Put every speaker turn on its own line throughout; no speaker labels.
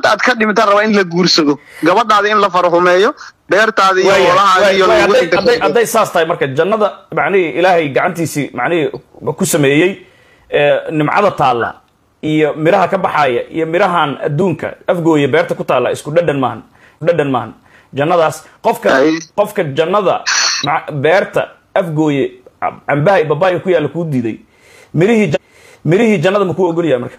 intaad ka dhimitaan rabaa in la guursado gabadhaada in la farahumeeyo beertaada iyo
Waaya,
hoolahaada
waaya,
iyo
waaya,
lagu
hadday- hadday-
inta
hadday saas tahay marka jannada macnihii ilaahay gacantiisii macnihii ku sameeyey ee, nimcada taalla iyo miraha ka baxaya iyo mirahan adduunka afgooya beerta ku taalla isku dhadhan maahan dhadhan maahan jannadaas qofka
Ay.
qofka jannada ma- beerta afgooye cambaha iyo babaaya ku yaalla kuu diiday mirihii ja- mirihii jannada makuu ogolyahay marka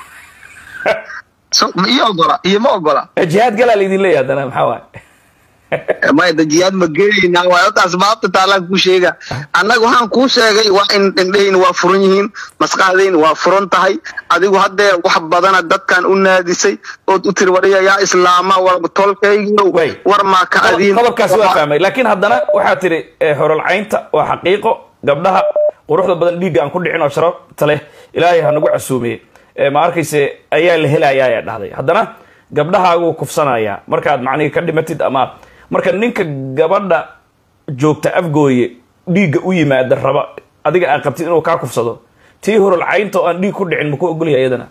So, ma ii ogola iyo ma ogola
Eh, jihaad galaa laydin leeyahay haddana maxaa waaye
maya dajiyaad ma gelaynaa waa ota asbaabta taalaan kuu sheega annaga waxaan kuu sheegay waa in indhahayna waa furan yihiin maskaxdayna waa furan tahay adigu haddee wax badana dadkan u naadisay ood u tiri wariya yaa islaama war tolkaygiyo
Way.
war maa ka adiin
qodobkaasi waa fahmay laakiin haddana waxaa tiri eh, horolcaynta waa xaqiiqo gabdhaha quruxda badan dhiigga aan ku dhicin oo sharafta leh ilaahay ha nagu casuumiye Eh, ma arkayse ayaa la helayaa ayaa dhahday haddana gabdhahaaguu kufsanayaa markaad macnihii ka dhimatid ama marka ninka gabadha joogta afgooye dhiigga u yimaada raba adiga aad qabtid inuu kaa kufsado tii horolcaynta oo aan dhiig ku dhicin maku ogolyahay iyadana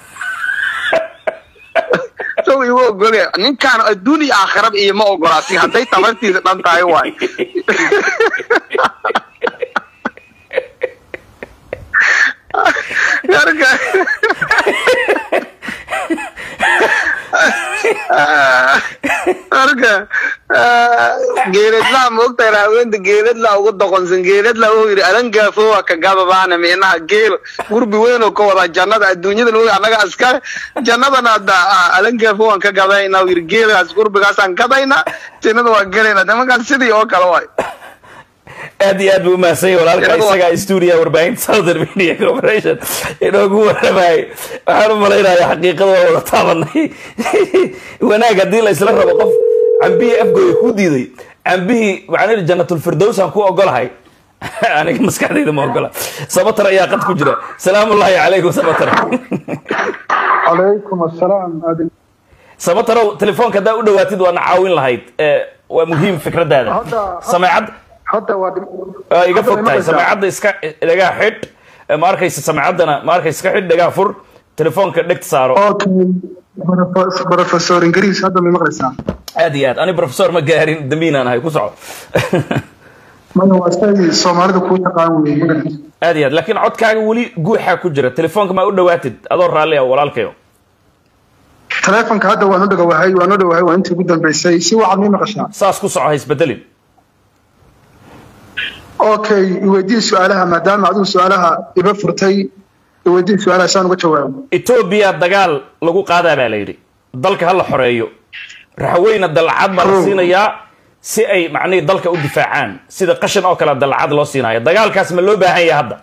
so igu ogole ninkaan adduun iyo aakhiraba iyo ma ogolaasi hadday tabartiisa dhan tahay waay marka marka geeladlaa maogtahay haaweenta geeladlaa ugu doqonsan geeladlaa wuxuu yidhi alangaafo waa ka gababaana micnaha geel gurbi weyn oo ka wadaa jannada adduunyada lagu annaga askare jannadana hadda ah, alangaafo waan ka gadayna uu yidhi geelaas gurbigaasaan gadayna jannada waan gelayna de markaas sidii oo kale waay
aad iyo aad buu umahadsan yahay walaalka
Iyadoo-
isagaa stuudiya warbaahinta southern media corporation inoogu waramayay waxaan u malaynayaa xaqiiqada waa wada taabanay wanaag haddii la isla rabo qof cambihii afgooya kuu diiday cambihii macnii jannatulfirdows aan ku ogolahay aniga maskaxdayda ma ogola sabatar ayaa qad ku jira salaamullaahi calaykum sabatar
calaykum assalaam aadin
sabatarow telefoonka haddaa u dhawaatid waana caawin lahayd Eh, waa muhiim fikradaada
Hadda-
sameecad
hadda waa
waa iga fog tahay sameecadda iska dhagaa xidh ma arkaysa sameecaddana ma arkaysa iska xidh dhagaa fur telefoonka dhegta saaro
okay professor ingiriis hadda may maqlaysaa
aad iyo aad ani professor ma gaarin dambiinaan ahay ku soco
maya waa shay soomaalida kuu taqaan weye magaciisa
aad iyo aad laakiin codkaaga weli guuxaa ku jira telefoonka maa u dhawaatid adoo raalli ah walaalkayo
taleefonka hadda waan u dhawahay waan u dhawahay waa intii ugu dambeysay si wacaad may maqashaa
saas ku soco ha isbedelin
okay iweydii su-aalaha maadaama adigu su-aalaha iba furtay iweydii su-aalaha saan uga jawaabo
etoobiya dagaal lagu qaadaa baa la yidhi dalka ha la xoreeyo raxweyna dalcad baa la
Oh.
siinayaa si ay macnihii dalka u difaacaan sida qashin oo kale dalcad loo siinayo dagaalkaas ma loo baahan yahay hadda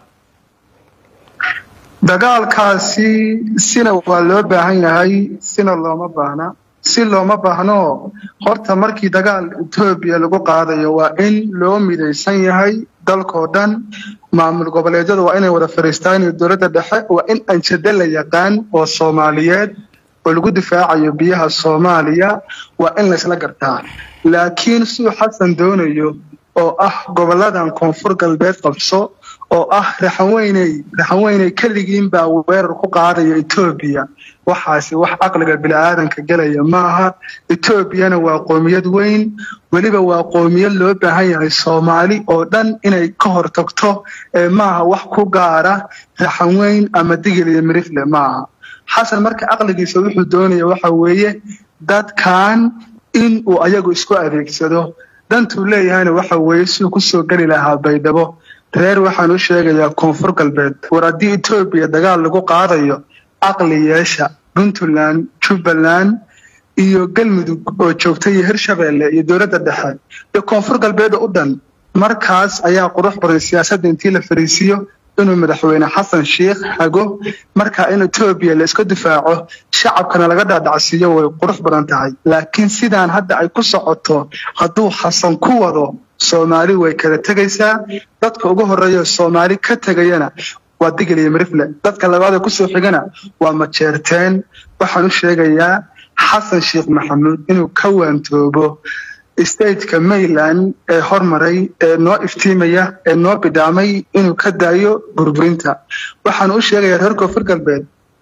dagaalkaasi sina waa loo baahan yahay sina looma baahna si looma baahno horta markii dagaal etoobiya lagu qaadayo waa in loo midaysan yahay dalkoo dhan maamul goboleedyada waa inay wada fariistaan iyo dowladda dhexe waa in anjado la yaqaan oo soomaaliyeed oo lagu difaacayo biyaha soomaaliya waa in laysla gartaa laakiin siduu xasan doonayo oo ah goboladan koonfur galbeed qabso oo ah raxanweyney raxanweyney keligiin baa weerar ku qaadaya etoobiya waxaasi wax caqliga bini'aadanka gelaya maaha etoobiyana waa qoomiyad weyn weliba waa qoomiyad loo baahan yahay soomaali oo dhan inay ka hortagto ee maaha wax ku gaara raxanweyn ama digil iyo mirifle maaha xasan marka caqligiisa wuxuu doonaya waxa weeye dadkan in uu ayagu isku adeegsado dantuu leeyahayna waxa weeye siduu kusoo geli lahaa baydhabo reer waxaan u sheegayaa koonfur galbeed war haddii etoobiya dagaal lagu qaadayo caqli yeesha puntland jubbaland iyo galmudug oo joogta iyo hirshabeelle iyo dowladda dhexe iyo koonfur galbeed u dhan markaas ayaa qurux badan siyaasadda intii la fariisiyo inuu madaxweyne xasan sheikh hago markaa in etoobiya la iska difaaco shacabkana laga dhaadhacsiiyo way qurux badan tahay laakiin sidaan hadda ay ku socoto hadduu xasan ku wado soomaali way kala tegaysaa dadka ugu horeeya soomaali ka tegayana waa digil iyo mirifle dadka labaada kusoo xigana waa majeerteen waxaan u sheegayaa xasan sheekh maxamuud inuu ka waantoobo stateka mayland ee hormaray ee noo iftiimaya ee noo bidhaamay inuu ka daayo burburinta waxaan u sheegayaa reer koonfur galbeed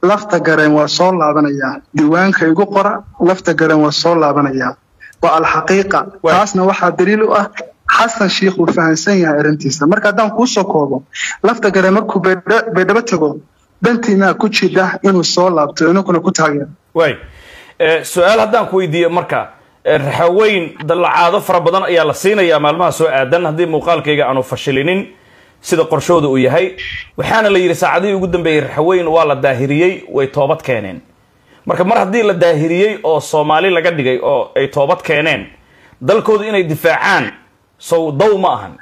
lafta gareen waa soo laabanayaa diiwaanka igu qora lafta gareen waa soo laabanayaa waa alxaqiiqa
Waay.
taasna waxaa daliil u ah xasan sheikh uu fahamsan yahay arrintiisa marka haddaan kuusoo koobo lafta gareen markuu baydha- baydhabo tago dantiinaa ku jidha inuu soo laabto inaguna ku taageero
waay Eh, su-aal haddaan ku weydiiyo marka eh, raxaweyn dallacaado fara badan ayaa la siinayaa maalmaha soo aadan haddii muuqaalkayga aanu fashilinin sida qorshooda uu yahay waxaana la yidhi saacadihii ugu dambeeyey raxaweyn waa la daahiriyey way toobad keeneen marka mar haddii la daahiriyey oo soomaali laga dhigay oo ay toobad keeneen dalkooda inay difaacaan sow daw ma ahan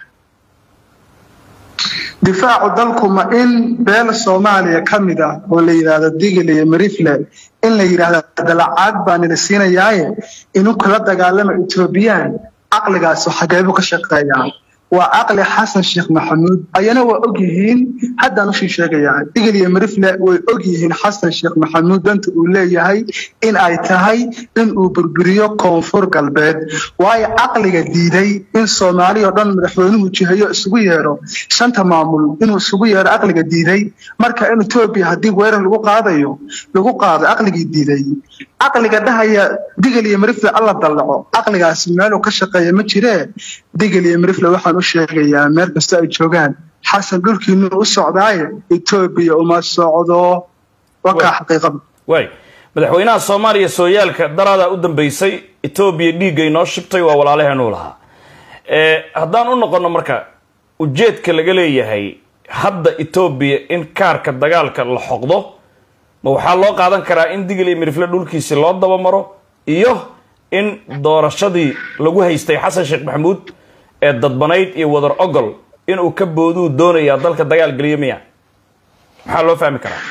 difaacu dalku ma in beel soomaaliya ka mid ah oo la yidhaahdo digil iyo marifle in la yidhaahdo dalacaad baa nila siinayaaye inuu kala dagaalama etoobiyaan caqligaasu xageebu ka shaqeeyaa waa caqli xasan sheekh maxamuud ayana waa og yihiin haddaan ushii sheegayaa digil iyo marifle way og yihiin xasan sheekh maxamuud danta uu leeyahay in ay tahay in uu burburiyo koonfur galbeed waayo caqliga diiday in soomaali oo dhan madaxweynuhu jihayo isugu yeedho shanta maamul inuu isugu yeedho caqliga diiday marka in etoobiya haddii weerar lagu qaadayo lagu qaado caqligii diiday caqliga dhahaya digil iyo marifle alla dallaco caqligaasi meeluu ka shaqeeya ma jiree digil iyo marifle waxaan u sheegayaa meel kasta ay joogaan xasan dhulkiinu u socdaaye etoobiya uma socdo wakaa xaqiiqada
waay madaxweynaha soomaaliya sooyaalka daraadaa u dambeysay etoobiya dhiiggay noo shibtay waa walaalaheenuu lahaa Eh, haddaan u noqono marka ujeedka laga leeyahay hadda etoobiya in kaarka dagaalka la xoqdo ma waxaa loo qaadan karaa in digil iyo mirifle dhulkiisi loo dabamaro iyo in doorashadii lagu haystay xasan sheekh maxamuud ee dadbanayd iyo wadar ogol inuu ka booduu doonayaa dalka dagaal geliyo miya maxaa loo fahmi karaa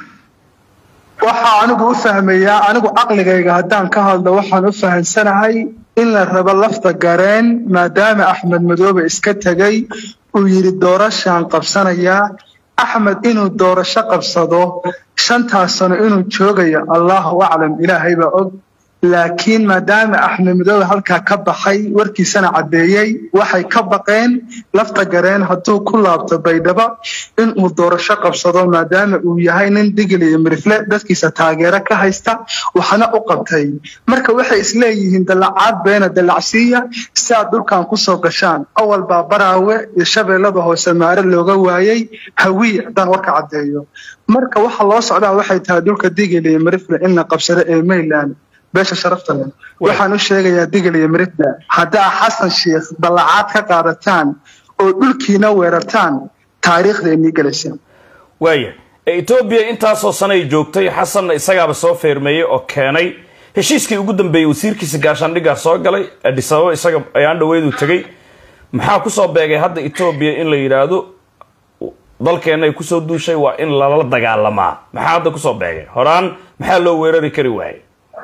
waxaa anigu u fahmayaa anigu caqligayga haddaan ka hadlo waxaan u fahamsanahay in la rabo lafta gareen maadaama axmed madoobe iska tegay uu yidhi doorashaan qabsanayaa axmed inuu doorasho qabsado shantaas sano inuu joogayo allahu aclam ilaahay baa og laakiin maadaama axmed madoobe halkaa ka baxay warkiisana caddeeyey waxay ka baqeen lafta gareen hadduu ku laabto baydhabo inuu doorasho qabsado maadaama uu yahay nin digil iyo mirifle dadkiisa taageero ka haysta waxna u qabtay marka waxay isleeyihiin dallacaad beena dallacsiiya si aad dhulkan kusoo gashaan awal baa baraawe iyo shabeellada hoose maare looga waayey hawiye haddaan warka caddeeyo marka waxa loo socdaa waxay tahay dhulka digil iyo mirifle in la qabsado ee mayland beesha sharafta leh waxaan u sheegayaa digil iyo mirifle haddaa xasan sheekh dallacaad ka qaadataan oo dhulkiina weerartaan taariikhda inii gelaysa
waaya ee etoobiya intaasoo sano ay joogtay xasanna isagaaba soo feermeeyey oo keenay heshiiskii ugu dambeeyey wasiirkiisa gaashaandhiggaa soo galay adis ababa isaga ayaan dhaweyduu tegey maxaa kusoo beegay hadda etoobiya in la yidhaahdo dalkeenna ay kusoo duushay waa in lala dagaalamaa maxaa hadda kusoo beegay horaan maxaa loo weerari kari waayey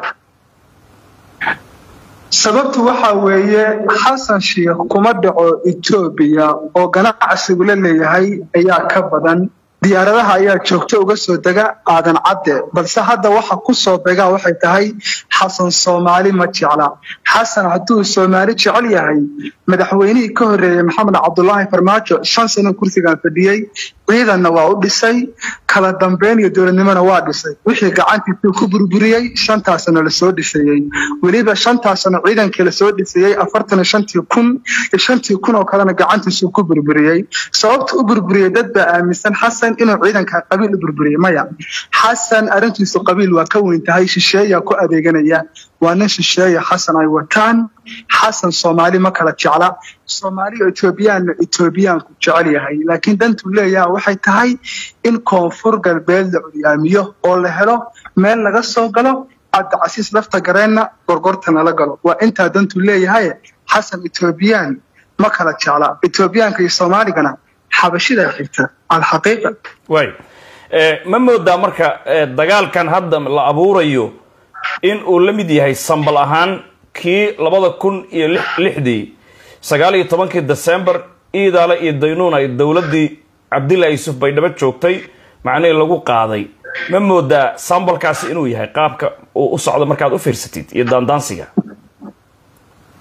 sababtu waxa weeye xasan sheekh kuma dhaco etoobiya oo ganacsigu la leeyahay ayaa ka badan diyaaradaha ayaa joogto uga soo dega aadan cadde balse hadda waxa ku soo begaa waxay tahay xasan soomaali ma jecla xasan hadduu soomaali jecel yahay madaxweynihii ka horreeyey maxamed cabdulaahi farmaajo shan sano kursigan fadhiyey ciidanna waa u dhisay kala dambeyn iyo dowladnimona waa dhisay wixii gacantiisuu ku burburiyey shantaasana lasoo dhisayey weliba shantaasana ciidankii lasoo dhisayey afartan iyo shantii kun iyo shantii kun oo kalena gacantiisuu ku burburiyey sababta u burburiyey dad baa aaminsan xasan inuu ciidanka qabiil u burburiyey maya xasan arrintiisu qabiil waa ka weyn tahay shisheeyaa ku adeeganaya waa nin shisheeya xasan ay wataan xasan soomaali ma kala jecla soomaaliya etoobiyaanna etoobiyaanku jecel yahay laakiin dantuu leeyaha waxay tahay in koonfur galbeed la curyaamiyo oo la helo meel laga soo galo cabdicasiis lafta gareenna gorgorta nala galo waa intaa dantuu leeyahay xasan etoobiyaan ma kala jecla etoobiyaanka iyo soomaaligana xabashidaa xigta alxaqiiqa
waay ma moodaa marka dagaalkan hadda la abuurayo in uu la mid yahay sambal ahaan kii labada kun iyo lixdii sagaal iyo tobankii december iidaale iyo daynuun ay dowladdii cabdilla yuusuf baydhabo joogtay macnihii lagu qaaday ma moodaa sambalkaasi inuu yahay qaabka uu u socdo markaad u fiirsatid iyo daandaansiga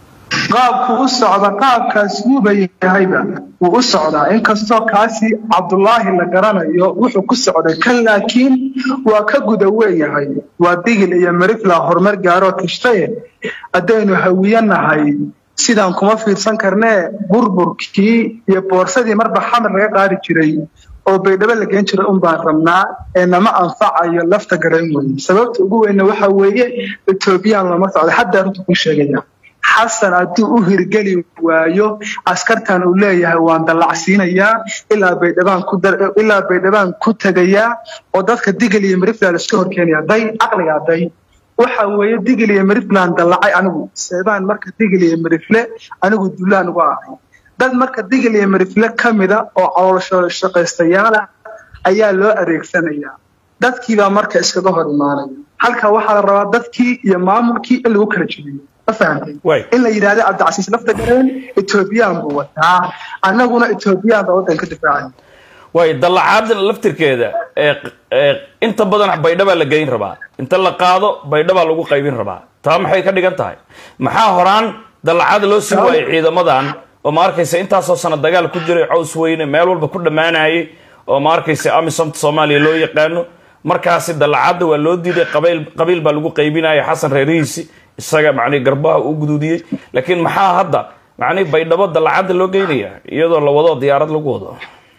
qaabku u socda qaabkaas wuuba yahayba wuu u socdaa inkastoo kaasi cabdulaahi la garanayo wuxuu ku socday kan laakiin waa ka guda weeyahay waa digil iyo marifla horumar gaaroo tashtaye haddaynu hawiyanahay sidaan kuma fiirsan karnee burburkii iyo boorsadii marba xamar laga qaadi jiray oo baydhabo la geen jiray un baan rabnaa ee nama anfacayo lafta garayn weye sababta ugu weynna waxa weeye etoobiyaan looma socda haddaa runta ku sheegaya xasan hadduu u hirgeli waayo askartan uu leeyahay waan dallacsiinayaa ilaa baydhabaan ku ilaa baydhabaan ku tegayaa oo dadka digil iyo marifland iska horkeenaya day caqliga day waxa weeye digil iyo marifland dallacay anigu seebaan marka digil iyo marifle anigu dulaan uga ahay dad marka digil iyo marifle ka mida oo caloolsho shaqaystayaala ayaa loo adeegsanayaa dadkiibaa marka iskaga hor imaanaya halka waxaa la rabaa dadkii iyo maamulkii in lagu kala jebiyo ma fahamtay in la yidhahdo cabdicasiis lafta gareen etoobiyaan buu wataa annaguna etoobiyaan baa waddan ka difaacaya
way dallacaada laftirkeeda inta badan baydhabaa la geyn rabaa inta la qaado baydhabaa lagu qaybin rabaa taa maxay ka dhigan tahay maxaa horaan dallacaada loo sii waayay ciidamadan oo ma arkaysa intaasoo sana dagaal ku jiray caws weyne meel walba ku dhammaanayay oo ma arkaysa amisomta soomaaliya loo yaqaano markaasi dallacaadda waa loo diiday qabiil qabiil baa lagu qaybinaya xasan reerihiisi isaga macnihi garbaha uu guduudiyey laakiin maxaa hadda macnihi baydhabo dallacadda loo geynaya iyadoo la wado diyaarad lagu wado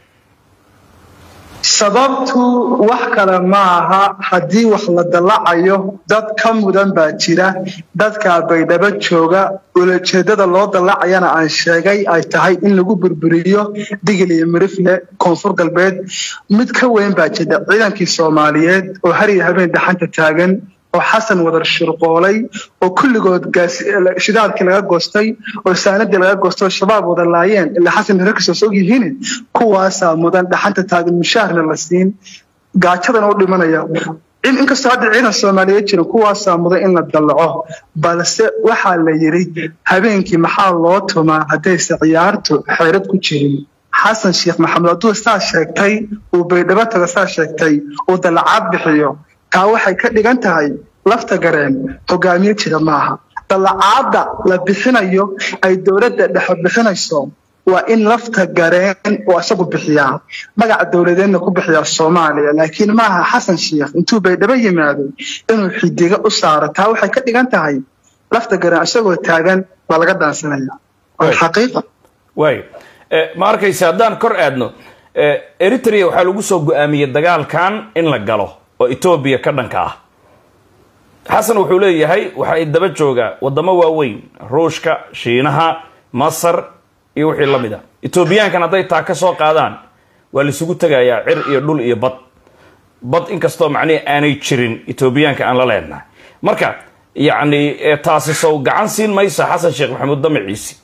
sababtu wax kale ma aha haddii wax la dallacayo dad ka mudan baa jira dadka baydhabo jooga ulajeedada loo dallacayana aan sheegay ay tahay in lagu burburiyo digil iyo mirifle koonfur galbeed mid ka weyn baa jira ciidankii soomaaliyeed oo har iyo habeen dhaxanta taagan oo xasan wadar shirqoolay oo kulligood shidaalkii laga goostay oo saanadii laga goostay oo shabaab wada laayeen ilaa xasan reerkiisa soo yihiin kuwaasaa mudan dhaxanta taagan mushaharna la siin gaajadana u dhimanaya inkastoo hadda ciidan soomaaliyeed jirin kuwaasaa mudan in la dallaco balse waxaa la yidhi habeenkii maxaa loo tumaa haddayse ciyaartu xeyrad ku jirin xasan sheekh maxamed hadduu saa sheegtay uu baydhabo tago saa sheegtay uu dallacaad bixiyo taa waxay ka dhigan tahay lafta gareen hogaamiye jira maaha dallacaadda la bixinayo ay dowladda dhexe bixinayso waa in lafta gareen uu isagu bixiyaa magaca dowladeedna ku bixiyaa soomaaliya laakiin maaha xasan sheekh intuu baydhabo yimaado inuu xidiga u saaro taa waxay ka dhigan tahay lafta gareen isagoo taagan baa laga dhaansanaya waa xaqiiqa
waay ma arkaysa haddaan kor aadno eritrea waxaa lagu soo go-aamiyey dagaalkan in la galo oo etoobiya ka dhanka ah xasan wuxuu leeyahay waxay daba joogaa wadamo waaweyn ruushka shiinaha masar iyo wixii la mid a etoobiyaankan hadday taa ka soo qaadaan waa laisugu tegayaa cir iyo dhul iyo bad bad inkastoo macnihi aanay jirin etoobiyaanka aan la leenahay marka yacni taasi sow gacan siin maysa xasan sheekh maxamuud damaciisi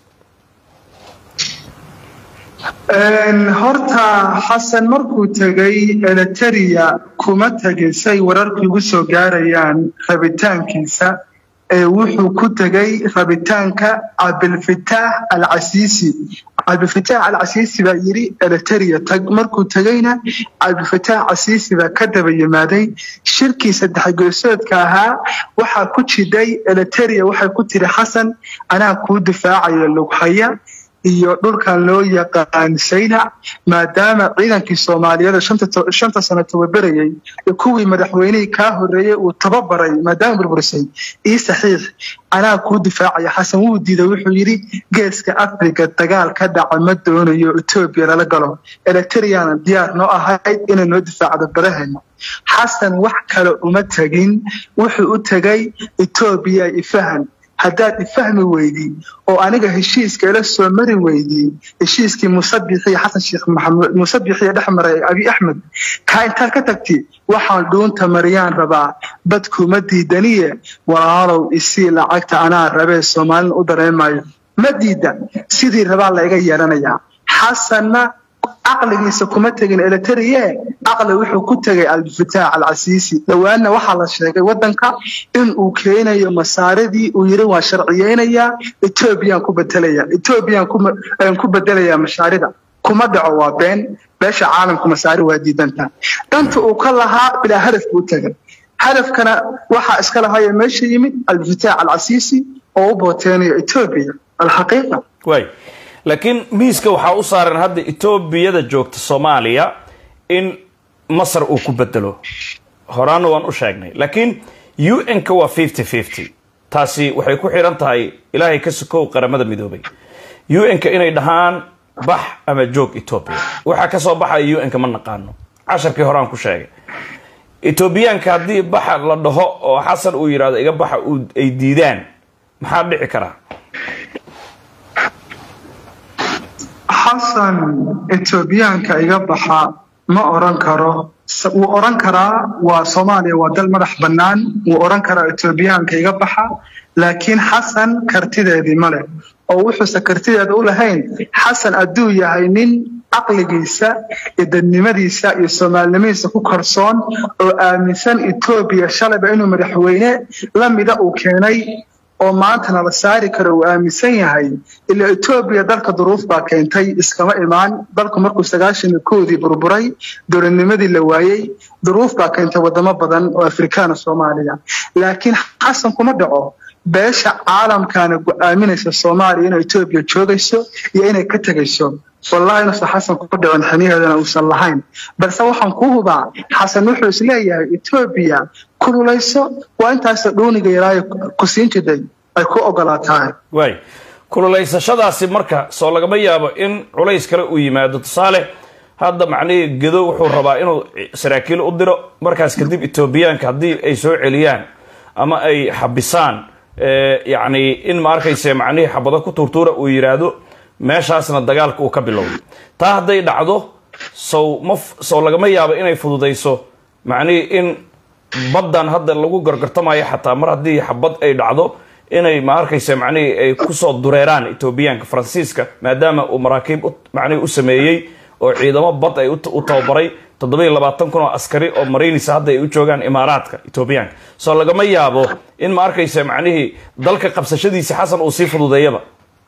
horta xasan markuu tegay eliteria kuma tegin say wararku igu soo gaarayaan rabitaankiisa ee wuxuu ku tegay rabitaanka cabdilfitaax alcasiisi cabdilfitaax alcasiisi baa yidhi eliteria tag markuu tegayna cabdilfitaax casiisi baa ka daba yimaaday shirkii saddex geesoodka ahaa waxaa ku jiday eliteria waxay ku tiri xasan anaa kuu difaacayo lughaya iyo dhulkan loo yaqaan saynac maadaama ciidankii soomaaliyeed shanta sano tababarayay iyo kuwii madaxweynihii kaa horeeyey uu tababaray maadaama burburisay ii saxiix anaa kuu difaacaya xasan wuu diiday wuxuu yidhi geeska africa dagaal ka dhaca ma doonayo etoobiya lala galo eletriana diyaar noo ahayd inay noo difaacdo badaheena xasan wax kale uma tegin wuxuu u tegay etoobiya ifahan haddaad ifahmi weydii oo aniga heshiiska ila soo mari weydii heshiiskii musabixiy xasan sheekh maxamuud musabixiya dhex maray abi axmed kaa intaad ka tagti waxaan dhuunta mariyaan rabaa badkuma diidaniye walaalow isii lacagta anaa rabee soomaalina u dareemayo ma diida sidii rabaa layga yeelanayaa xasanna caqligiisa kuma tegin eleteriye caqli wuxuu ku tegay albifitaax alcasiisi dhowaanna waxaa la sheegay wadanka in uu keenayo masaaridii uu yiri waa sharciyeynayaa etoobiyaan ku bedelaya etoobiyaan ku bedelayaa mashaarida kuma dhaco waa been beesha caalamku masaari waa diidanta danta uu ka lahaa bilaa hadaf buu tegay hadafkana waxaa iska lahayo meesha yimid albifitaax alcasiisi oo u booteenayo etoobiya alxaqiiqa
waay laakiin miiska waxaa u saaran hadda etoobiyada joogta soomaaliya in masar uu ku bedelo horaana waan u sheegnay laakiin u n-ka waa fifty fifty taasi waxay ku xidhan tahay ilaahay ka sokow qaramada midoobay u n-ka inay dhahaan bax ama joog etoobiya waxaa kasoo baxaya u n-ka ma naqaano casharkii horaan ku sheegay etoobiyaanka haddii baxa la dhaho oo xasan uu yidhahdo iga baxa ay diidaan maxaa dhici karaa
xasan etoobiyaanka iga baxa ma oran karo wuu oran karaa waa soomaaliya waa dal madax bannaan wuu oran karaa etoobiyaanka iga baxa laakiin xasan kartideedii ma leh oo wuxuusan kartideeda u lahayn xasan hadduu yahay nin caqligiisa iyo dadnimadiisa iyo soomaalinimadiisa ku kalsoon oo aaminsan etoobiya shalayba inuu madaxweyne lamida uu keenay oo maantana la saari karo uu aaminsan yahay ilaa etoobiya dalka duruuf baa keentay iskama imaan dalku markuu sagaashan iyo kowdii burburay dowladnimadii la waayey duruuf baa keentay wadamo badan oo afrikaana soomaaliya laakiin xasan kuma dhaco beesha caalamkaana go-aaminaysa soomaaliya inay etoobiya joogayso iyo inay ka tegayso wallahi inuusan xasan ku dhicin xiniheedana uusan lahayn balse waxaan ku hubaa xasan wuxuu isleeyahay etoobiya kululayso waa intaasoo dhuuniga yaraayo ku siin jiday ay ku ogolaatahay
waay kululaysashadaasi marka soo lagama yaabo in culays kale uu yimaado tusaale hadda macnihii gedo wuxuu rabaa inuu saraakiil u diro markaas kadib etoobiyaanka haddii ay soo celiyaan ama ay xabisaan yacni in ma arkayse macnihii xabado ku tuurtuura uu yidhaahdo meeshaasna dagaalka uu ka bilowday taa hadday dhacdo sow ma sow lagama yaabo inay fududayso macnihii in baddan hadda lagu gorgortamayo xataa mar haddii xabad ay dhacdo inay ma arkayse macnihii ay kusoo dureeraan etoobiyaanka faransiiska maadaama uu maraakiib macnihii u sameeyey oo ciidamo bad ay u tababaray toddobiiyo labaatan kun oo askari oo mariinisa hadda ay u joogaan imaaraadka etoobiyaanka soo lagama yaabo in ma arkayse macnihii dalka qabsashadiisa xasan uu sii fududeeyaba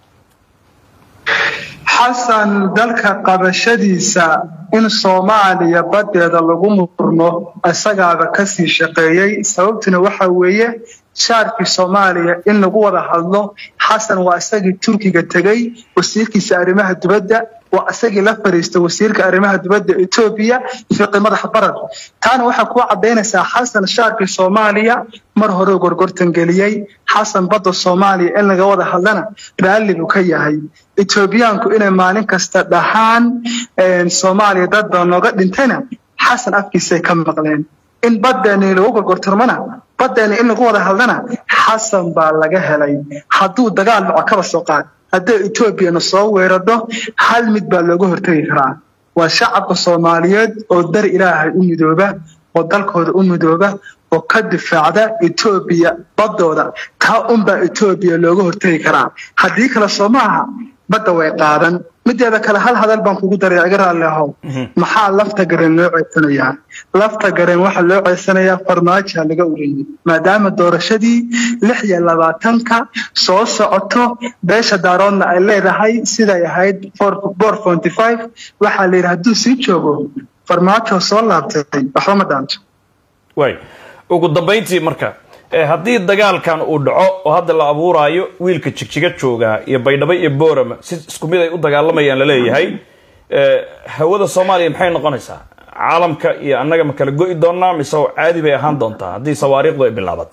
xasan dalka qabashadiisa in soomaaliya baddeeda lagu murmo isagaaba kasii shaqeeyey sababtuna waxa weeye shaarkii soomaaliya in lagu wada hadlo xasan waa isagii turkiga tegey wasiirkiisa arrimaha dibadda waa isagii la fariista wasiirka arrimaha dibadda etoobiya fiqi madax barar taana waxaa kuu caddaynaysaa xasan shaarkii soomaaliya mar hore gorgortan geliyey xasan badda soomaaliya in laga wada hadlana raalli buu ka yahay etoobiyaanku inay maalin kasta dhahaan soomaaliya dad baa nooga dhintayna xasan afkiisay ka maqleen in baddeeni lagu gorgortarmana baddeeni in lagu wada hadlana xasan baa laga helay hadduu dagaal dhaco kaba soo qaad hadday etoobiyana soo weerarho hal mid baa looga hortegi karaa waa shacabka soomaaliyeed oo dar ilaahay u midooba oo dalkooda u midooba oo ka difaacda etoobiya baddooda taa unbaa etoobiya looga hortegi karaa haddii kale soo maaha badda way qaadan mideeda kale hal hadal baan kugu daray iga raalli ahow maxaa lafta gareen loo ceysanayaa lafta gareen waxaa loo ceysanayaa farmaajoa laga ureyey maadaama doorashadii lix iyo labaatanka soo socoto beesha daaroodna ay leedahay siday ahayd bor forty five waxaa la yidhi hadduu sii joogo farmaajo soo laabtay waxba ma dhaanto
waay ugu dambayntii marka haddii dagaalkan uu dhaco oo hadda la abuuraayo wiilka jigjiga joogaa iyo baydhabo iyo boorama si isku mid ay u dagaalamayaan laleeyahay hawada soomaaliya maxay noqonaysaa caalamka iyo annaga ma kala go'i doonaa mise caadi bay ahaan doontaa haddii sawaariikhdu ay bilaabato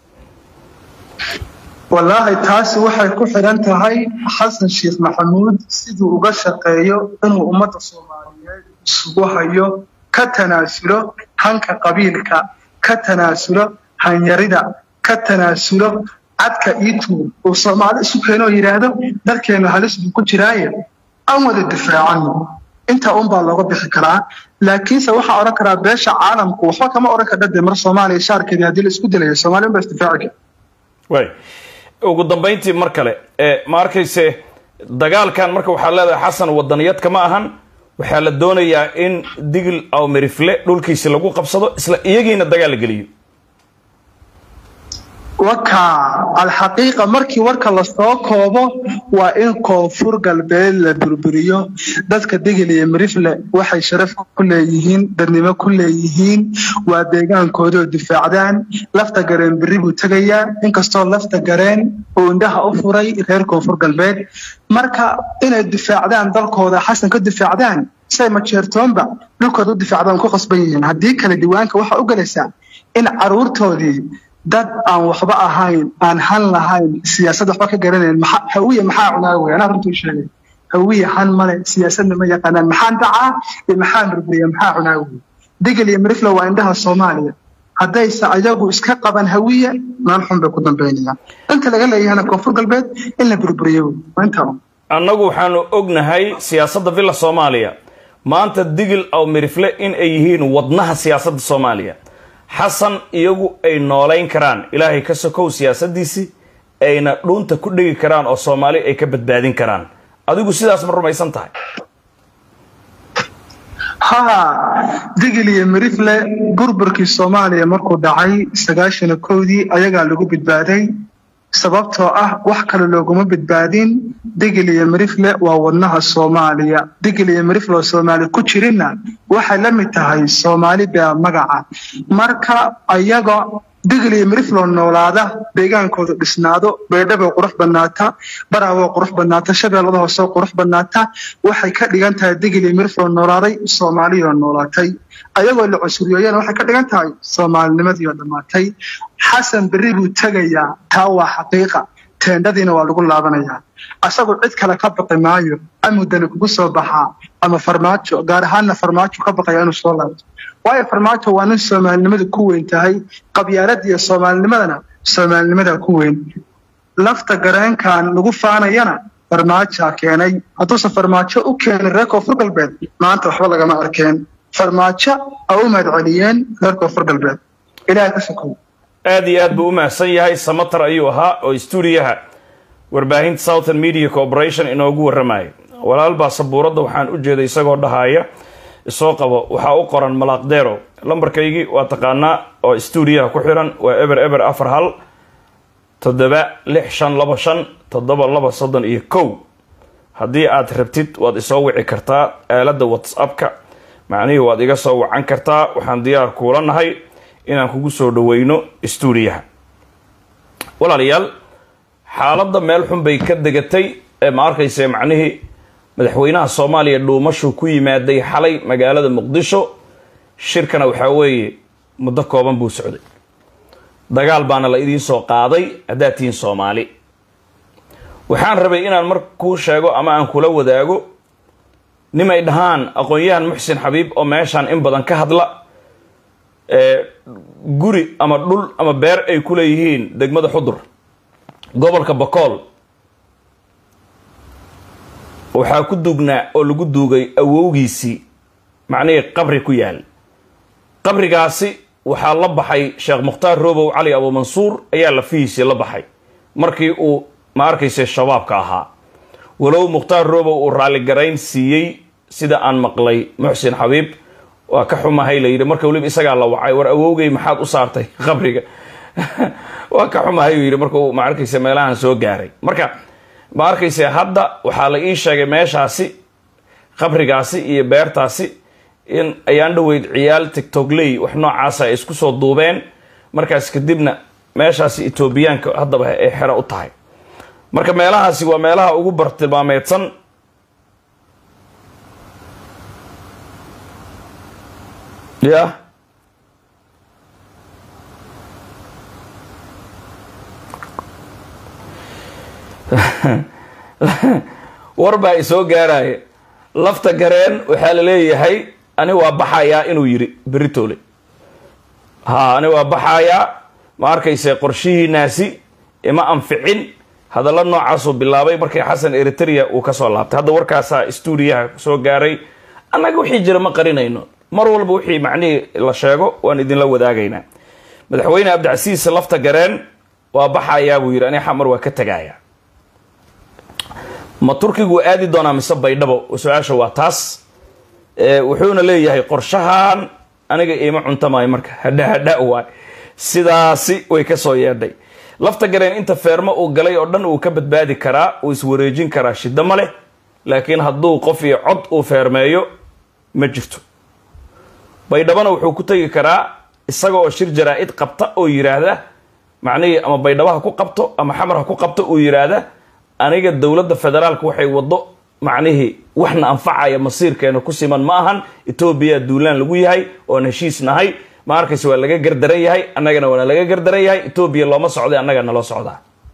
wallaahi taasi waxay ku xidhan tahay xasan sheekh maxamuud siduu uga shaqeeyo inuu ummadda soomaaliyeed isugu hayo ka tanaasulo hanka qabiilka ka tanaasulo hanyarida ka tanaasulo cadka iituur uu soomaali isu keeno oo yidhaahdo dalkeenu halis buu ku jiraaye aan wada difaacano intaa unbaa looga bixi karaa laakiinse waxaa odhan karaa beesha caalamku waxba kama odhan kardha de mar soomaaliya shaarkeedii haddii la isku dilayo soomaaliya unbaa isdifaaci kara
waay ugu dambayntii mar kale ma arkayse dagaalkan marka waxaa leedahay xasan wadaniyadka ma ahan waxaa la doonayaa in digil aw merifle dhulkiisi lagu qabsado isla iyagiina dagaal la geliyo
waka alxaqiiqa markii warka lasoo koobo waa in koonfur galbeed la burburiyo dadka degel iyo mirifle waxay sharaf ku leeyihiin dadnimo ku leeyihiin waa deegaankoodoo difaacdaan lafta gareen berri buu tegayaa inkastoo lafta gareen uu indhaha u furay reer koonfur galbeed marka inay difaacdaan dalkooda xasan ka difaacdaan say majeertoonba dhulkooda u difaacdaan ku qasban yihiin haddii kale diiwaanka waxaa u galaysaa in caruurtoodii dad aan waxba ahayn aan han lahayn siyaasad waxba ka garanayn hawiye maxaa cunaa wey anaa runtuu sheegay hawiye han male siyaasadna ma yaqaanaan maxaan dhacaa iyo maxaan burburiya maxaa cunaa wey degel iyo mirifle waa indhaha soomaaliya haddayse ayagu iska qaban hawiye meel xun bay ku dambaynayaan inta laga leeyahana koonfur galbeed in la burburiyo wey waa intaa
annagu waxaanu ognahay siyaasadda villa soomaaliya maanta digil aw mirifle in ay yihiin wadnaha siyaasadda soomaaliya xasan iyagu ay noolayn karaan ilaahay ka sokow siyaasadiisii ayna dhuunta ku dhigi karaan oo soomaali ay ka badbaadin karaan adigu sidaas ma rumaysan tahay
ha digil iyo mirifle burburkii soomaaliya markuu dhacay sagaashana kowdii ayagaa lagu badbaaday sababtoo ah wax kale looguma badbaadin digil iyo mirifle waa wadnaha soomaaliya digil iyo mirifle oo soomaali ku jirinna waxay la mid tahay soomaali baa magaca marka ayaga digil iyo mirifloo noolaada deegaankooda dhisnaado beedhaboo qurux badnaata baraawoo qurux badnaata shabeellada hooseo qurux badnaata waxay ka dhigan tahay digil iyo mirifloo noolaaday soomaaliyoo noolaatay ayagoo la cusuriyeeyana waxay ka dhigan tahay soomaalinimadii oo dhammaatay xasan berri buu tegayaa taa waa xaqiiqa teendhadiina waa lagu laabanayaa asagu cid kale ka baqi maayo amudani kugu soo baxaa ama farmaajo gaar ahaanna farmaajo ka baqaya inuu soo laabto waayo farmaajo waa nin soomaalinimada ku weyn tahay qabyaalada iyo soomaalinimadana soomaalinimada ku weyn lafta gareenkan lagu faanayana farmaajaa keenay hadduusan farmaajo u keenin reer koonfur galbeed maanta waxba lagama arkeen farmaajo a u mahadceliyeen reer koonfur galbeed ilaahay ka sokow
aad iyo aad buu u mahadsan yahay samatar ayuu ahaa oo stuudiyaha warbaahinta southern media corporation inoogu warramaya walaal baa sabuuradda waxaan u jeeday isagoo dhahaaya isoo qabo waxaa u qoran malaaqdeero lambarkaygii waa taqaanaa oo stuudiyaha ku xiran waa eber eber afar hal toddoba lix shan laba shan toddoba laba soddon iyo kow haddii aad rabtid waad isoo wici kartaa aaladda whatsappka macnihii waad iga soo wacan kartaa waxaan diyaar kuula nahay inaan kugu soo dhaweyno stuudiyaha walaalayaal xaaladda meel xun bay ka degatay ee ma arkayse macnihii madaxweynaha soomaaliya dhuumashuu ku yimaaday xalay magaalada muqdisho shirkana waxaa weeye muddo kooban buu socday dagaal baana la idiin soo qaaday haddaad tihiin soomaali waxaan rabay inaan mar kuu sheego ama aan kula wadaago nimay dhahaan aqoon-yahan muxsin xabiib oo meeshaan in badan ka hadla guri ama dhul ama beer ay ku leeyihiin degmada xudur gobolka bakool waxaa ku duugnaa oo lagu duugay awowgiisii macnihii qabri ku yaal qabrigaasi waxaa la baxay sheekh mukhtaar roobow cali abuumansuur ayaa lafihiisii la baxay markii uu ma arkayse shabaabka ahaa walow mukhtaar roobow uu raalligarayn siiyey sida aan maqlay muxsin xabiib waa ka xumahay la yidhi marka weliba isagaa la wacay war awowgay maxaad u saartay qabriga waa ka xumahay uu yidhi marka uu ma arkayse meelahan soo gaaray marka ma arkayse hadda waxaa la ii sheegay meeshaasi qabrigaasi iyo beertaasi in ayaan dhoweyd ciyaal tictogley wax noocaasa ay isku soo duubeen markaas kadibna meeshaasi etoobiyaanka haddaba ay xero u tahay marka meelahaasi waa meelaha ugu bartilmaameedsan ya war baa isoo gaaraya lafta gareen waxaa la leeyahay ani waa baxayaa inuu yidhi beritoole ha ani waa baxayaa ma arkayse qorshihiinaasi ima anficin hadalla noocaasuu bilaabay markii xasan eritrea uu kasoo laabtay hadda warkaasaa stuudiyaha soo gaaray annaga wixii jira ma qarinayno mar walba wixii macnihii la sheego waan idinla wadaagaynaa madaxweyne cabdicasiis lafta gareen waa baxayaa buu yidhi ani xamar waa ka tegaya ma turkigu aadi doonaa mise baydhabo su-aasha waa taas wuxuuna leeyahay qorshahan aniga iima cuntamayo marka hadha hadha waay sidaasi way kasoo yeedhay lafta gareen inta feermo uu galay oo dhan uu ka badbaadi karaa uu iswareejin karaa shiddo ma leh laakiin hadduu qof iyo cod uu feermeeyo ma jirto baydhabana wuxuu ku tegi karaa isaga oo shir jaraa-id qabta oo yidhaahda macnihii ama baydhabo ha ku qabto ama xamar ha ku qabto uu yidhaahda aniga dowladda federaalka waxay waddo macnihii waxna anfacaya masiirkeena ku siman ma ahan etoobiya duulaan lagu yahay oon heshiis nahay ma arkayse waa laga gardaran yahay annagana waana laga gardaran yahay etoobiya looma socday annaga naloo socdaa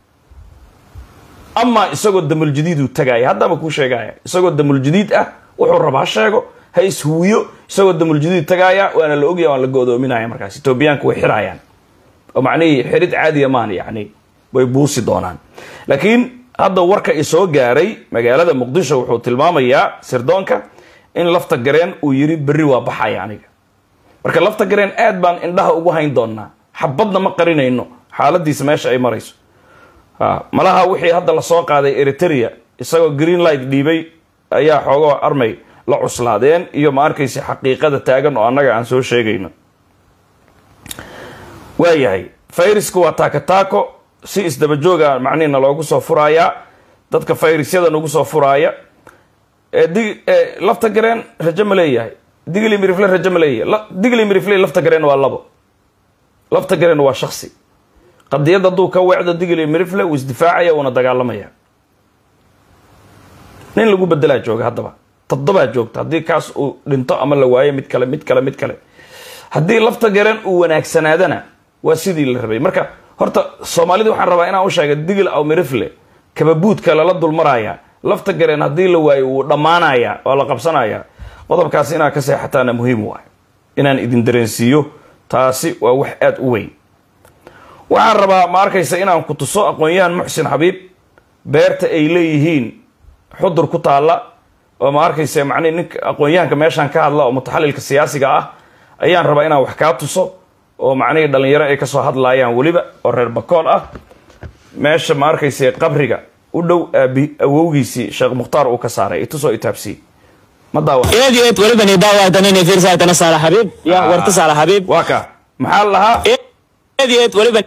amaa isagoo damuljadiiduu tagaaya haddaba kuu sheegaya isagoo damuljadiid ah wuxuu raba ha sheego ha ishuwiyo isagoo damuljadiid tagaaya waana la ogya waan la go-doominaya markaas etoobiyaanku way xirayaan oo macnihii xirid caadiya maan yani way buusi doonaan laakiin hadda warka isoo gaaray magaalada muqdisho wuxuu tilmaamayaa sirdoonka in lafta gareen uu yiri berri waa baxaya aniga marka lafta gareen aad baan indhaha ugu hayn doonaa xabadna ma qarinayno xaaladiisa meesha ay marayso malaha wixii hadda lasoo qaaday eritrea isagoo green light dhiibay ayaa xoogoo armay la cuslaadeen iyo ma arkaysa xaqiiqada taagan oo annaga aan soo sheegayno waayahay fayrasku waa taako-taako si isdabajooga macnihina loogu soo furayaa dadka fayrasyada nagu soo furaaya dig lafta gareen rajo ma leeyahay digli mirifle rajo ma leeyahay digli mirifle lafta gareen waa labo lafta gareen waa shaksi qadiyad hadduu ka weecdo digli mirifle wuu isdifaacaya uuna dagaalamaya nin lagu bedelaa jooga haddaba toddobaa joogta haddii kaas uu dhinto ama la waayo mid kale mid kale mid kale haddii lafta gareen uu wanaagsanaadana waa sidii la rabay marka horta soomaalida waxaan rabaa inaan u sheega digil aw mirifle kababuudka lala dulmaraya lafta gareen haddii la waayo wuu dhammaanaya waa la qabsanaya qodobkaas inaad ka seexataana muhiim waay inaan idin dareensiiyo taasi waa wax aada u weyn waxaan rabaa ma arkaysa inaan ku tuso aqoon-yahan muxsin xabiib beerta ay leeyihiin xudur ku taalla oo ma arkaysa macnihi ninka aqoon-yahanka meeshaan ka hadla oo mutaxalilka siyaasiga ah ayaan rabaa inaan wax kaa tuso oo macnihii dhalinyaro ay kasoo hadlaayaan weliba oo reer bakool ah meesha ma arkaysa qabriga u dhow aabi awowgiisii sheekh mukhtaar uu ka saaray itusoo itaabsii ma daawa
eed eed waliba ni daawatan inay fiirsaytana saala xabiib ya warta saala xabiib
waa ka maxaa la lahaa
eed eed waliba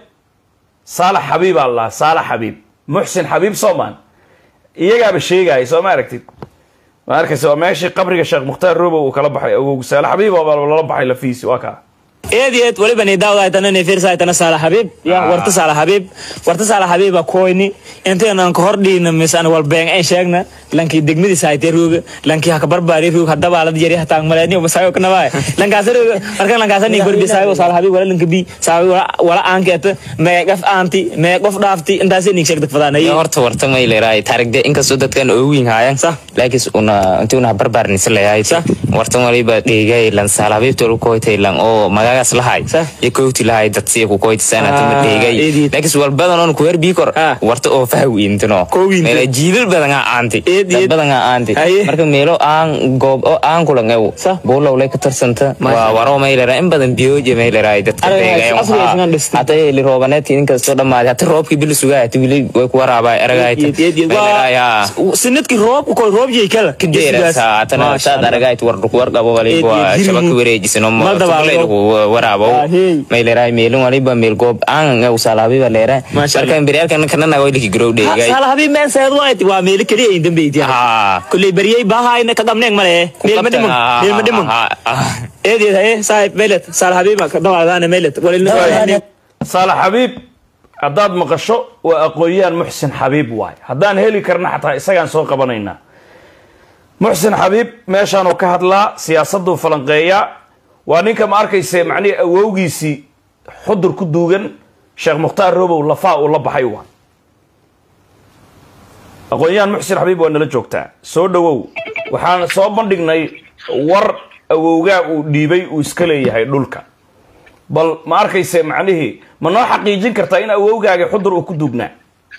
saalax xabiib aa la lahaa saalax xabiib muxsin xabiib soomaan iyagaaba sheegaya soo ma aragtid ma arkaysa waa meeshii qabriga sheekh mukhtaar robow uu kala baxay awowgu saalax xabiib oo lala baxay lafiisi waa kaa
eed eed waliba ni daawatan inay fiirsaytana saala xabiib ya warta saala xabiib warta saala xabiiba koyni intaynan ka hordhiina misan wal been ay sheegna lankii degmadiisa haytee rooga lankii haka barbaari roog hadaba la yari hataan maleeni masayo kana waay lankaas rooga marka lankaas ni gorbi saayo saala xabiib wala lanka bi saayo wala aankeeta mee qaf aanti mee qof dhaafti intaas ni sheegda fadaanay
horta warta may leeyahay taarigde inkastoo dadkan oo weyn haayaan
Sax.
laakiin una intii una barbaarnisa leeyahay
Sax.
warta waliba dhigay lan salaabibta lu koytay lan oo magaagaas lahay
Sax.
iyo koyti lahay dad si ku koyti sana tama
Ah,
dhigay
eedid.
laakiin wal badan oo ku herbi kor
Ah.
warta oo fahwi intino
Koo wiinta.
meela jiilal badan aan aanti
Eed,
dad
eed.
badan aan aanti
Aye.
marka meelo aan goob oo aan kula ngaw
Sax.
boolow lay ka tarsanta
Masha
waa waro may leeyahay in badan biyoje may leeyahay dadka
Ariga,
dhigay
asriga isna dhistay.
hata li roobaneedkii inkastoo dhammaaday hata roobkii bil sugaa hata wili way ku waraabay aragayta
Eed, eed, eed.
may leeyahay
Waa sinadkii roobku koy roob jey kala
saad aragayt warqabo
Eed, eed,
waliba
hirmu.
shabaka wareejisano
Mal dabaalo.
waraabo
Ah, hey.
may leeyahay meelin waliba meel goob aan usaalaabiba leeyahay
Masha Allah.
marka imberiyaalkan kanana wayliki garow dhigay
saala xabiib meen seed waayt waa meeli kaliya in dambeyti
ha
kulley baryay baahayna ka dhamneeg male meel ma dhimun meel ma dhimun eed eed haye saaxib meelet saala xabiib ka dhawaadaana meelet walilna
saalax xabiib haddaad maqasho waa aqoon-yahan muxsin xabiib waay haddaan heli karna xataa isagaan soo qabanaynaa muxsin xabiib meeshaanuu ka hadlaa siyaasaduu falanqeeyaa waa ninka ma arkayse macnihii awowgiisii xudur ku duugan sheekh mukhtaar robow lafaa uu la baxay waa aqoon-yahan muxsin xabiib waa nala joogtaa soo dhowow waxaan soo bandhignay war awowgaa uu dhiibay uu iska leeyahay dhulka bal ma arkayse macnihii ma noo xaqiijin kartaa in awowgaaga xudur uu ku duugnaa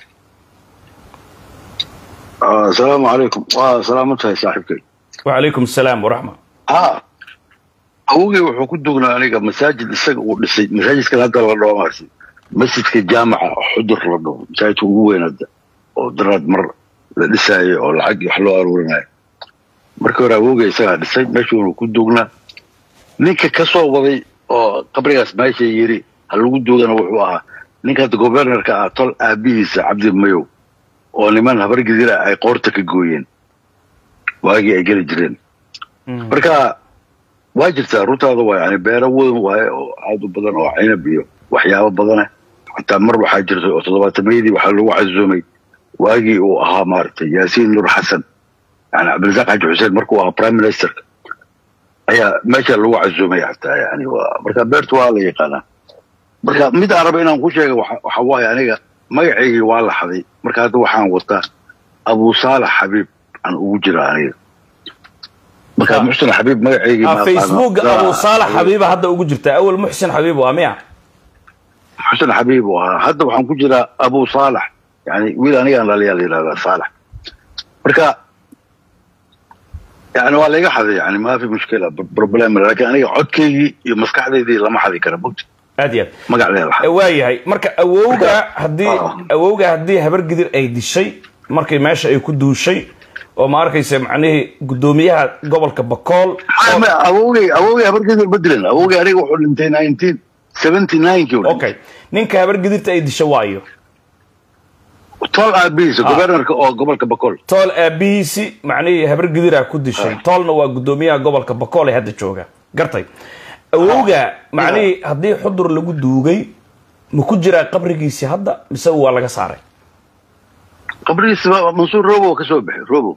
آه، السلام عليكم waa salaamantahay saaxiibkay
wacalaykum asalaam waraxma
ha awogey wuxuu ku dugnaa aniga masaajid isaga uu dhisay masaajidkan hadda la dhaho maarsi masjidka jaamaca xudur la dhaho masaajidka ugu weyn hadda oo daraad mar la dhisaayo oo lacag wax loo aruurinayo markii hore awogey isagaa dhisay meeshuunu ku dugnaa ninka ka soo waday oo qabrigaas meesha yiri ha lagu duugana wuxuu ahaa ninka hadda governorka ah tol aabihiisa cabdi mayow oo niman habar gidira ay qoorta ka gooyeen waagii ay geli jireen marka waa jirtaa runtaada waa yani beero weyn waaye oo aad u badan oo cinab iyo waxyaabo badana xataa mar waxaa jirtay oo toddobaatameyadii waxaa lagu casuumay waagii uu ahaa maaragtay yaasiin nur xasan yani cabdirasaaq xaji xuseen markuu ahaa prime ministerka ayaa meesha lagu casuumay xataa yani waa marka beertu waa la yaqaanaa marka mid aan raba inaan ku sheega waxa waxa waaye aniga magacaygii waa la xaday marka hadda waxaan wataa abu saalax xabiib aan ugu jira aniga marka
Ah.
muxsin xabiib magacaygii
Ah,
ma
facebook
aqaano.
abu saalax xabiiba hadda ugu jirta awal muxsin xabiib waa miya
xusn xabiib uu ahaa hadda waxaan ku jiraa abu saalax yani wiil anigaan dhaliyaa la yidhahdaa saalax marka yani waa layga xaday yani ma fi mushkila problem laakiin aniga codkaygii iyo maskaxdaydii lama xadi kara mogta
aad iyo aad
magacdeeda la xaday
waa yahay marka awowga
Marka-
haddii
Ah.
awowga haddii habar gidir ay dishay markay meesha ay ku duushay oo ma arkaysa macnihii guddoomiyaha gobolka bakool
Ah, ma- awowgay awowgay habargedir ma dilan awowgay aniga wuxuu dhintay nineteen seventy nine kii
okay ninka habar gidirta ay dishay waayo
tol aabihiisa governorka oo gobolka bakool
tool aabihiisi macnihii habar gidiraa ku dishay toolna waa guddoomiyaha gobolka bakool ee hadda jooga gartay awowga macnihii haddii xudur lagu duugay ma ku jiraa qabrigiisi hadda mise waa laga saaray
qabrigiisa ma- mansuur robo ka soo baxay robo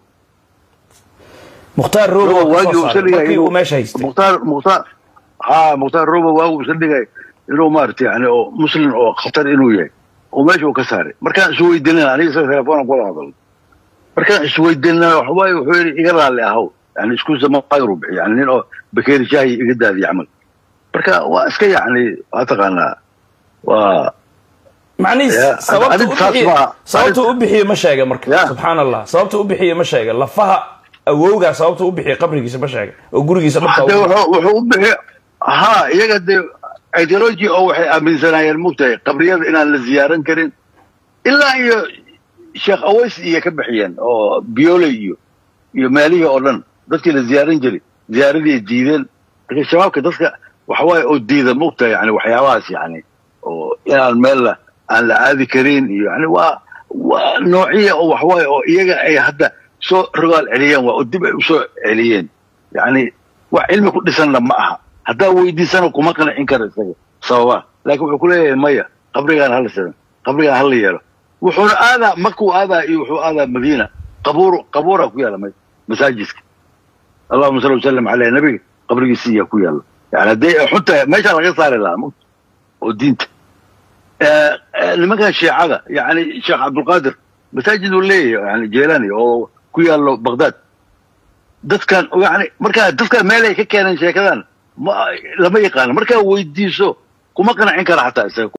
mukhtaar robo
robo
waa
waagii
kasoo
uu
saaray
iska
markii
dhigay
uu meesha haystay
mukhtaar mukhtaar ha mukhtaar robo waagii uu iska dhigay inuu maaragtay yani oo muslim oo khatar inuu yahay oo meesha uu ka saaray markaan isweydiinana aniga isaga telefoona kula hadalay markaan isweydiinana waxawaaye wuxuu yidhi iga raalli ahow yani isku zama qayru bixi yani nin oo bakeeri shaahi iga daadiya camal marka waa iska yani waa taqaanaa waa
macnihiis
Yeah,
sababta
adig
u
saas
bixiye
ma-
sababta u bixiye ma sheega marka
Yeah.
subxaan allah sababta u bixiye ma sheega lafaha awowga sababta u bixiye qabrigiisa ma sheega oo gurigiisa dhabka
de
u-
wuxuu wuxuu u bixi ha iyaga dee ideology oo waxay aaminsanaayeen mugtahay qabriyada inaan la ziyaaran karin ilaa iyo sheekh aways iyo ka bixiyeen oo bioley iyo iyo meelihii oo dhan dadkii la ziyaaran jiray ziyaaradii ay diideen marka shabaabka dadka waxawaaye oo diida mugtahay yani waxyaabahaas yani oo inaan meel la aan la aadi karin iyo yani waa waa noociya oo waxawaaye oo iyaga ay hadda soo rogaal celiyeen waa oo dib ay usoo celiyeen yani wax cilmi ku dhisanna ma aha haddaa weydiisana kuma qancin kara isaga sababa laakiin wuxuu ku leeyahay maya qabrigaan hala sidan qabrigaan hala yeelo wuxuuna aadaa makuu aadaa iyo wuxuu aadaa madiina qabuur qabuura ku yaala ma- masaajidka allahuma salli wasalam caleyh nabiga qabrigiisa iyaa ku yaala yani haddii ay xun tahay meeshaa laga saari lahaa ma- oo diinta Eh, eh, nimankan shiicada yani sheekh cabdulqaadir masaajid uu leeyahay yani jeelani oo ku yaalo baghdad dadkan yani markaa dadkan meel ay ka keeneen sheekadan ma lama yaqaano markaa weydiiso kuma qancin kara xataa isaga